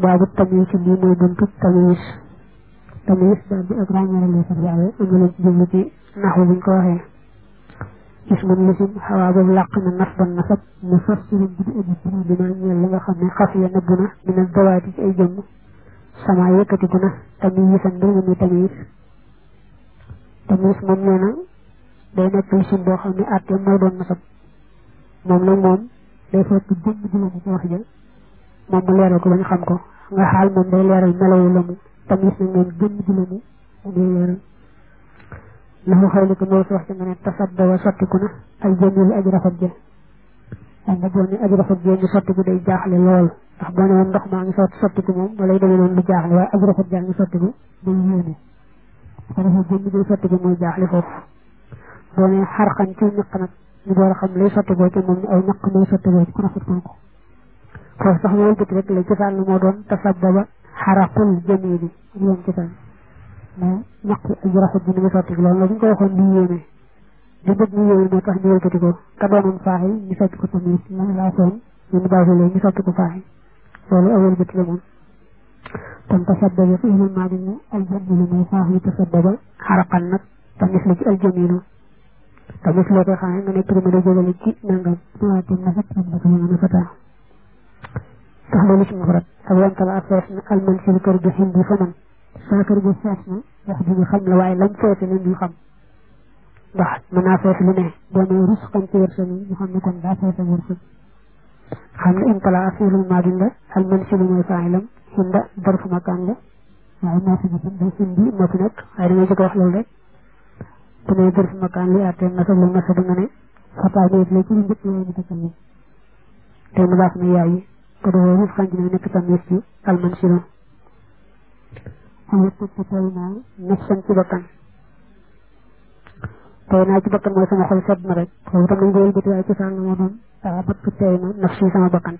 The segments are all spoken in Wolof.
baabu tamyiz ci lii mooy buntu tamyiz tamyiz daal bi ak ràññale lay sax waaye am na lañ ci jublu ci naxu buñ ko waxee ismun lisim xawaa boobu làq na nasban nasab mu fassirin bi di aji firi bi ma ñeel la nga xam ne xaf ya nëbbu na dina dawaati ci ay jëmm sama yëkkatiku na tamyisan mbir mu muy tamyiz tamyiz moom nee na day nekk lisim boo xam ne àtte mooy doon nasab moom nag moom day fekk jëmm ji la ci wax ja moom mu leeral ko ba ñu xam ko nga xaal moom day leeral melawu la mu tamyiz nag moom jëmm ji la mu day leeral lahu xawli ko moo si wax ci nga ne tasadda wa sottiku na al jamil aji rafet ja xam nga boo ne aji rafet ja ñu sottiku day jaaxle lool ndax boo ne woon ndox maa ngi sotti sottiku moom walay demee noonu lu jaaxle waaye aji rafet jaa ngi sottiku day yéene ko defee jëmmi day sottiku mooy jaaxle foofu boo ne xarxan ci ñaq nag ñu door a xam lay sottikoo ci moom ay ñaq mooy sottikoo ci ku rafet kooku foofu sax moom bëti rek la cosaan la moo doon tasaddaba xaraqul jamili yoon cosaan mais ñaq aji rafet ji ni mu sotti loolu la bu ñu ko waxoon di yéene di bëgg ñu yéene moo tax ñu wëlkati ko ka doonoon faaxi ñu sotti ko tamit lañu laa soon ñu ñu baaxulee ñu sotti ko faaxi loolu awal bëti la moom kon tasaddaba fi ilal maa di aljamilu mooy faax yi tasaddaba xaraqan nag tamis la ci aljamilu tamis loo koy xamee nga ne prime da jógale ci nangam waatim na fat am daka mën a fataa tax loolu ci mufrat ak wantala ak fees na alman si kër gi hindi fa man saa kër gi fees na wax ji ñu xam la waaye lañ feese la ñu xam ndax mën naa fees lu ne boo nee rus xam ci wërsëg yi ñu xam ne kon daa feese wërsëg xam ne intala fiilul maadin la al man si lu mooy faayilam hinda darfu makaan la waaye moo fi nekk day hindi moo fi nekk waaye damay jëkk wax loolu rek bu nee darfu makaan li àttee nasab la nasab nga ne fataa néet la ci lu njëkk yooyu ñu takkal te mu baax na yaay yi ko doo rus xam ci ne nekk tam ci al man si lu xam nga tëj tey naa nafsan ci bakkan tey naa ci bakkan mooy sama xol sedd na rek foofu tam nañ ko wëlbati waaye ci sànn moo doon taa bat tey na nafsi sama bakkan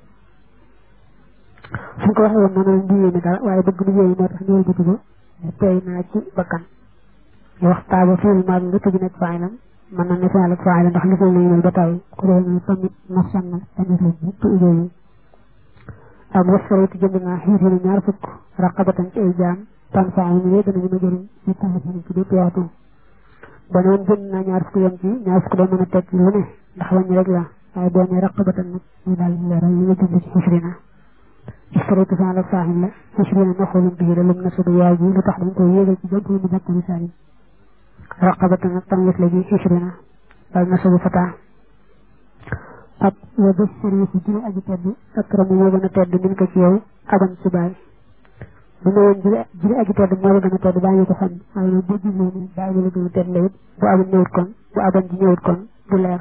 suñ ko waxee woon noonu di yéene dara waaye bëgg lu yéene moo tax ñu wëlbati ko tey naa ci bakkan ñu wax taaba fiil maa nga tëj nekk faayilam mën na ne fiil ak faayilam ndax li ko lay ba taw ko dee ne tamit nafsan na tamit la ñëpp yooyu ak wasfaraytu jënd naa xiir ñaar fukk raqabatan ci ay jaam tan faa yi ñu dana mën a jëriñ ci taxasin ci bépp yaatu ba noon jënd naa ñaar fukk yem ci ñaar fukk day mën a tekki lu ne ndax wàññi rek la waaye boo nee raqabatan nag ñu daal di leeral li nga jënd ci xisrina isfaraytu faa la faaxin la xisrina naxoolum bii la lum na sudu yaay ji lu tax dañ koy yéegal ci jënt mu jàpp misaal raqabatan nag tam yës la ji xisrina dal na sudu fataa ak wa bés sëriñ si jële aji tedd akramu moo gën a tedd min ko ci yow aban ci baay bu ne woon jële jële aji tedd moo la gën a tedd baa ñu ko xam waaye nag boo jublee ni baay bi la gën a tedd la it bu aban ñëwut kon bu aban ji ñëwut kon du leer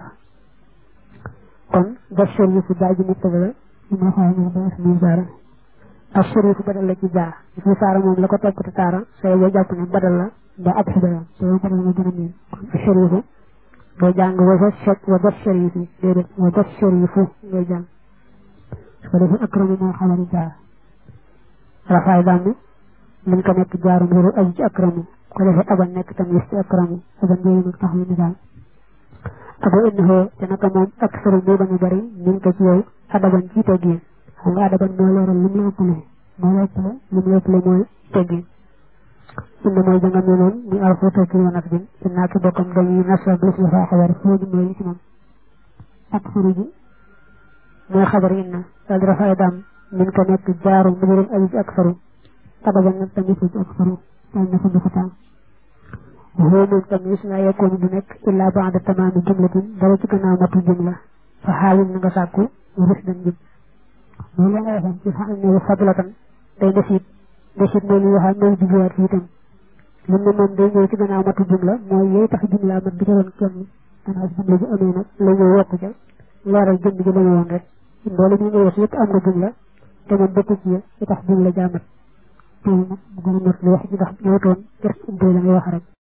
kon bés sëriñ si baay ji nit la ñu ma xaw ñu ba muy saara ak sëriñ si badal la ci jaa fi saara moom la ko topp te taara sooy boo jàpp ne badal la ba ab xibaar sooy badal nga gën a miin kon sëriñ boo jàng wa ba set wa ba sëriñ si déedéet wa ba sëriñ fu ngay jàng su ko defee akramu moo xamari jaar rafaay dàmm liñ ko nekk jaaru mbiru aju ci akramu ko defee aban nekk tam yës ci akramu aban yooyu nag tax lu misaal abo innahu te naka moom ak sëriñ moo gën a bari min ko ci yow adaban ci teggin xam nga adaban moo leeral lim la ëppale moo la ëppale lim la ëppale mooy teggin inna mooy janga mi noon muy alxuuta ki yoon ak bin innaa ki bokkam dañuy nasab lis la faa xabar fooju mooy li ci moom ak xuruji mooy xabar inna dal di rafaay daam min ko nekk jaaru mbirum aji ci ak faru adaban nag tamit ci ak faru dal na ko du fataa waxoo moom tamit laa yekkoon du nekk illaa baada tamaami jumlatin dara ci gannaaw matu jumla fa xaawil na nga sàkku rus dañ jëm loolu la nga waxoon ci xam ne fadlatan day desit desit mooy li waxaat mooy jubluwaat fii itam lim ne moom day ñëw ci gannaaw matu jumla mooy yooyu tax jumla mat bi ko doon kenn gannaaw jumla ji amee nag la ñëw yokk ca leeral jëmm ji la ñu woon rek loolu ñu ngi wax yëpp am na jumla te moom bokk ci yi tax jumla jaamat tey nag bu gën a mat li wax ji ndax ñëwtoon gerte ubbee la ngay wax rek